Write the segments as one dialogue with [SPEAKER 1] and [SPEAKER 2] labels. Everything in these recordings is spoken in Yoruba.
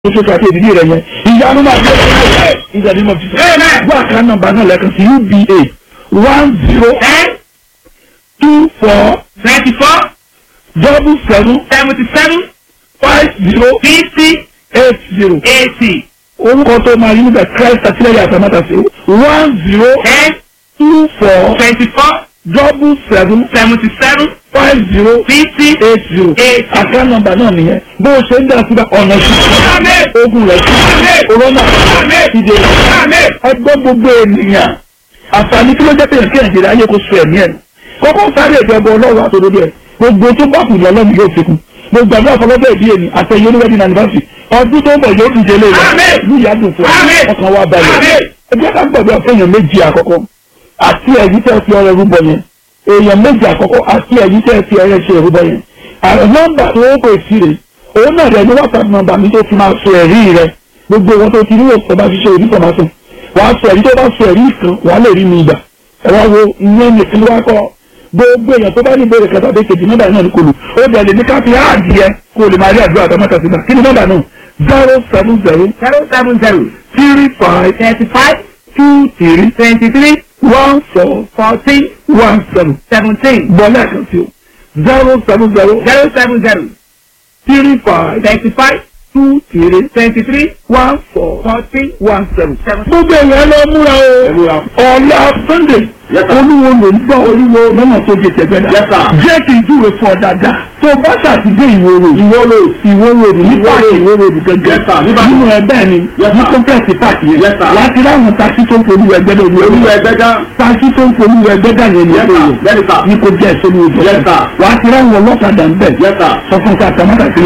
[SPEAKER 1] oṣù kàtí ìdílé rẹ yẹn ìyanu máa gbé ẹ ìdàdí mọ fífẹ. wọ́n àká nọ́mbà náà lẹ́ẹ̀kan sí uba one zero
[SPEAKER 2] ten
[SPEAKER 1] two four
[SPEAKER 2] ninety four
[SPEAKER 1] double seven
[SPEAKER 2] seventy seven
[SPEAKER 1] five zero
[SPEAKER 2] fifty
[SPEAKER 1] eight zero.
[SPEAKER 2] eighty
[SPEAKER 1] orúkọ tó máa yí níbẹ̀ christ àtìlẹ́yìn àtàmátàsí one zero
[SPEAKER 2] ten
[SPEAKER 1] two four
[SPEAKER 2] twenty four
[SPEAKER 1] double seven
[SPEAKER 2] seventy seven
[SPEAKER 1] five zero
[SPEAKER 2] fifty
[SPEAKER 1] eight zero.
[SPEAKER 2] eight.
[SPEAKER 1] àká nọ́mbà náà nìyẹn bó o ṣe ń dá síbẹ̀ ọ̀nà sí ogun rẹ̀ sí corona ìdè ẹgbẹ́ gbogbo ènìyàn àǹfààní kí ló jẹ́ pèyàn kí nàìjíríà ayé kó so ẹ̀mí ẹ̀ kọ́kọ́ sáré ìjọba ọlọ́run àtòdodo ẹ̀ gbogbo tó bá kù lọ́lọ́run yóò fi kún gbogbo àgbà àfọlọ́bẹ̀ ìdí èmi àtẹ̀yẹ oníwẹ́dì anniversary ọdún tó ń bọ̀ yóò dìde lé rẹ̀ ní ìyádùn fún ọ ọkàn wa balẹ̀ ẹgbẹ́ ká gbàgbé àfẹ́yàn méjì àkọ́kọ́ àti ẹ̀yí tẹ́ fi ọrẹ rúbọ yẹn èèyàn méjì àkọ́kọ́ àti ẹ̀yí tẹ́ fi ọrẹ ṣe rúbọ yẹn àwọn nọ́mbà tó ń pè sí rè òun náà rẹ̀ ní whatsapp nọ́mbà mi tó fi máa sọ ẹ̀rí rẹ̀ gbogbo wọn tó ti ní òṣèlú bá ṣiṣẹ́ òbí kan máa sùn wàá sọ ẹ̀rí tó bá sọ ẹ̀rí kan wàá lè rí mi ìgbà ẹ wá wo ìyẹn nìkan wá kọ́ gbogbo èèyàn tó bá ní ìbéèrè kẹta bẹ́ẹ̀ kejì nọ́mbà náà ní kò lù ó dẹ̀ lè ní ká fi áàdì yẹ kó o lè máa rí àdúrà àtàmọ́tà sí náà kí ni nọ́mbà náà zero seven zero
[SPEAKER 2] zero seven zero
[SPEAKER 1] three five
[SPEAKER 2] thirty five
[SPEAKER 1] two three
[SPEAKER 2] twenty three
[SPEAKER 1] one four
[SPEAKER 2] fourteen
[SPEAKER 1] one seven
[SPEAKER 2] seventeen
[SPEAKER 1] bọ́lá kan sí o zero seven zero
[SPEAKER 2] zero seven zero
[SPEAKER 1] three five
[SPEAKER 2] thirty five
[SPEAKER 1] two three
[SPEAKER 2] twenty three
[SPEAKER 1] one four
[SPEAKER 2] fourteen
[SPEAKER 1] one seven.
[SPEAKER 2] seven.
[SPEAKER 1] gbogbo èèyàn lọ múra o ọ̀la sunday olúwo ló ń gbọ́ olúwo lọ́nà tó jẹ tẹ̀gbẹ́dà jẹ́ kí n júwe fún ọ dáadáa tó bá ṣàtìdé ìwó road ìwó road ìwó road ní páàkì ìwó road gẹ́gẹ́ nínú ẹgbẹ́ ni ní kọ́ńtẹ́ẹ̀sì páàkì yẹn láti ráwọn takí tó ń polú ẹgbẹ́ náà olú ẹgbẹ́ takí tó ń polú ẹgbẹ́ dà yẹn ní ẹgbẹ́ ní kò jẹ́ ìṣòro ìjọ wà á ti ráwọn ọlọ́kadà ń bẹ̀ sọ fún ká tàmátà sí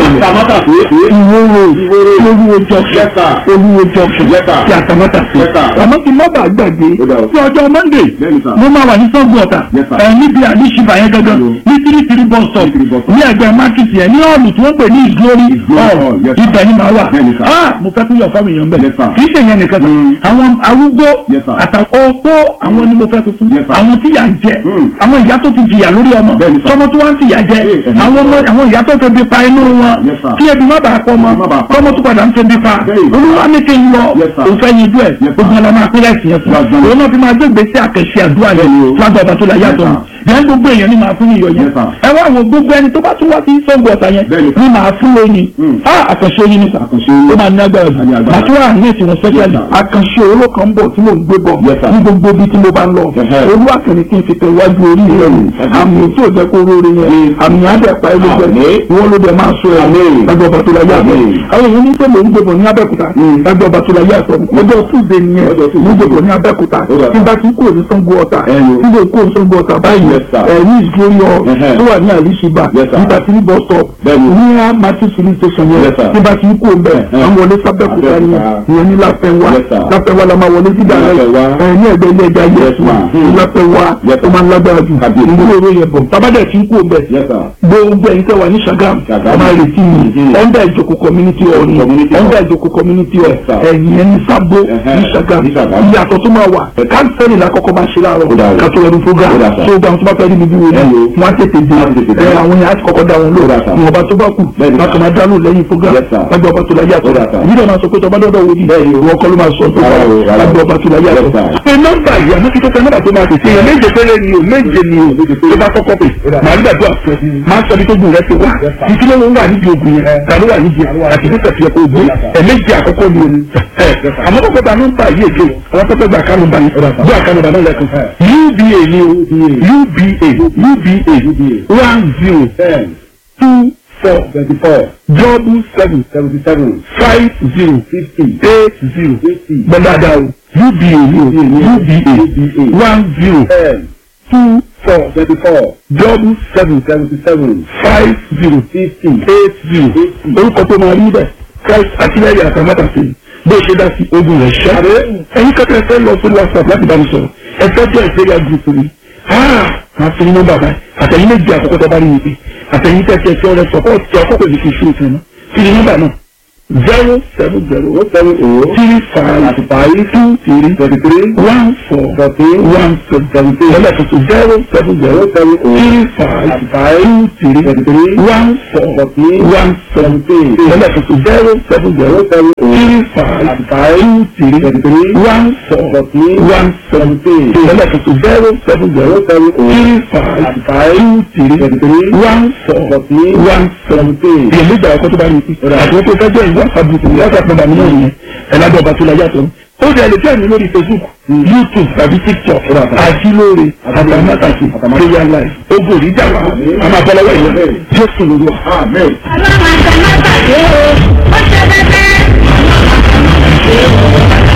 [SPEAKER 1] ìwó road olúwo junction olúwo junction tí a tàmátà sí àmọ́ kí n má bàa gbàgbé sí ọjọ́ monday mo máa wà ní sọ́gun ọ̀tà ẹ̀ níbi àdìsíbà yẹn gangan ní three three bus stop ní ẹgbẹ́ market yẹn ní ọ̀lù tí wọ́n pè ní ìglórí hall ibẹ̀ ni màá wà ah mo fẹ́ tún yọ fáwọn èèyàn bẹ̀ kì í ṣe yẹn nìkan kan àwọn arúgbó àtàkọ́ opó àwọn ni mo fẹ́ tuntun àwọn tí yà ń jẹ àwọn ìyá tó ti jìyà lórí ọmọ tọmọ tó wá ń tìyà jẹ àwọn ọmọ àwọn ìyá tó fẹ́ bí pa inú wọn kí ebi má bàa pọ̀ mọ́ tọmọ tó padà ń fẹ́ bí pa olúwa ní kí n lọ òun fẹ́ yin dú ẹ̀ gbogbo ọlọ́mọ akílẹ̀ sí yẹn fún òun náà fi máa gbé gbèsè àkẹ́sí àdúrà yẹn lágbà ọba tó la yàtọ̀ yẹn gbogbo èèyàn ni màá fún iyọ̀ yẹn ẹ wá wo gbogbo ẹni tó bá tún wá sí sọ́gbọ̀ ọ̀tà yẹn ni màá fún lóyìn á àkànṣe oyin nípa ó máa ní agbára jù màtúwà ní ètò wọn sẹ́kẹ̀lì àkànṣe owó kan bọ̀ tí mò ń gbé bọ̀ ní gbogbo ibi tí mo bá ń lọ olú àkànní kí n fi tẹ iwájú orí rẹ àmì tí ò jẹ́ kó róore yẹn àmì àdẹ̀pá ẹ̀ ló jẹ́ ìwọ́n ló dẹ̀ máa sọ ẹ̀ lágbà ọba tó la yàtọ̀ àwọn èèyàn ní pé mò ń gbé bọ̀ ní Abẹ́òkúta lágbà ọba tó la yàtọ̀ ọjọ́ Tuesday nìyẹn mo gbé bọ̀ ní Abẹ́òkúta tí n bá ti kúrò ní Ṣàngó Ọ̀tà tí n bá kúrò ní Ṣàngó Ọ̀tà báyìí ẹ̀ ní ìgbórí ọ tó wà ní àlìṣibà nígbà tí ní bus stop ní a martin filling station yẹn tí n bá ti kúrò mbẹ àwọn wọlé sábẹ́kúta yẹn ìyẹn ní láfẹ́wá láfẹ́wá la máa wọlé sígbà rẹ ẹ̀ ní ẹgbẹ́ ilé ẹja yẹn ní láfẹ́wá ó máa ń lágbára jù ìdúró owó yẹn bọ̀ tábàdà tí ń kúrò mbẹ gbogbo ẹ̀yin tẹ́ wà ní Ṣàgámù a máa retí mi ọ̀ndà ìjòkó community hall ni ọ̀ndà ìjòkó community hall ẹ̀yìn ẹni sábó ní Ṣàgámù ìyàtọ̀ tó máa wà káńsẹ́lì lákọ́kọ́ máa ṣe láàárọ̀ kátó ẹnu program tó gbà tó bá fẹ́ rí mi bí wo ni wọ́n á tètè dé ẹ àwọn yẹn á ti kọ́kọ́ dá wọn lò ní ọba tó bá kù bákan máa dánú lẹ́yìn program lágbà ọba tó la yàtọ̀ yìí náà máa sọ pé tọba dọ́dọ̀ wo ni ìwọ kọ́ ló máa sọ tó bá lágbà ọba tó la yàtọ̀. pé nọ́mbà yìí àmọ́ kí tó fẹ́ nọ́mbà tó máa tètè yẹn méje péré ni o méje ni o tó bá kọ́kọ́ pè máa gbàdúrà fún máa sọ bí tó gùn rẹ ti wá ìdílé ló ń wà nídìí ogun yẹn ta ló wà nídìí àti tó tẹ̀sí ẹ̀kọ́ ogun ẹ̀ méje àkọ́kọ́ ni o àmọ́ kọ́kọ́ bá nọ́mbà yìí èké àwọn tó fẹ́ gbà kánú bá yìí gbà kánú bá náà lẹ́kùn uba ni o uba uba one zero two four
[SPEAKER 3] twenty four
[SPEAKER 1] double seven
[SPEAKER 3] seventy seven
[SPEAKER 1] five zero
[SPEAKER 3] fifty
[SPEAKER 1] eight zero
[SPEAKER 3] eighty
[SPEAKER 1] gbọ́dọ̀dà o uba ni o uba one zero
[SPEAKER 3] ten
[SPEAKER 1] two four
[SPEAKER 3] twenty four
[SPEAKER 1] double seven
[SPEAKER 3] seventy seven
[SPEAKER 1] five zero
[SPEAKER 3] fifty
[SPEAKER 1] eight zero orúkọ tó máa rí bẹ́ẹ̀ christ àtìlẹ́yìn àtàmátà sí bó ṣe dá sí ogun rẹ̀ ṣá ẹ̀yin kẹ́kẹ́ fẹ́ lọ sí whatsapp láti bá mi sọ̀rọ̀ ẹ fẹ́ jẹ́ ìgbéga group mi máa fi nínú bàbá àtẹ̀yìn méjì àkọ́kọ́ tó bá rí mi pé àtẹ̀yìn tẹ̀sí ẹ̀sẹ̀ ọ̀rẹ́ sọ̀pọ̀ tí ọkọ̀ pèsè kì í ṣe ìfẹ́ náà fi nínú bàbá náà zero seven zero seven zero three five five two three thirty three one four fourteen one seventeen ẹlẹ́kùtù zero seven zero seven three five five two three thirty three one four fourteen one seventeen ẹlẹ́kùtù zero seven zero seven three five five two three thirty three one four fourteen one seventeen ẹlẹ́kùtù zero seven zero seven three five five two three thirty three one four fourteen one seventeen. èyí ló gbà ọkọ tó bá rí i àti wọ́n tó fẹ́ jẹ́ ìwé àfàbùkù ìwé àfàbùkù bàmí náà nìyẹn ẹ̀lájọ́ ọba tó la yàtọ̀ ó dẹ̀ lè tẹ̀lé lórí facebook youtube tàbí tiktok àjílóore àtàmátàsí prayer life ogun òní dàgbà a máa bọ́ lọ́wọ́ ìyẹn jésù lórí wa.
[SPEAKER 3] ọlọ́run àtàmátàsé o ó ṣe bẹ́ẹ̀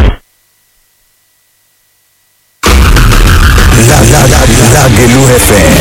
[SPEAKER 4] Lágẹ̀lú FM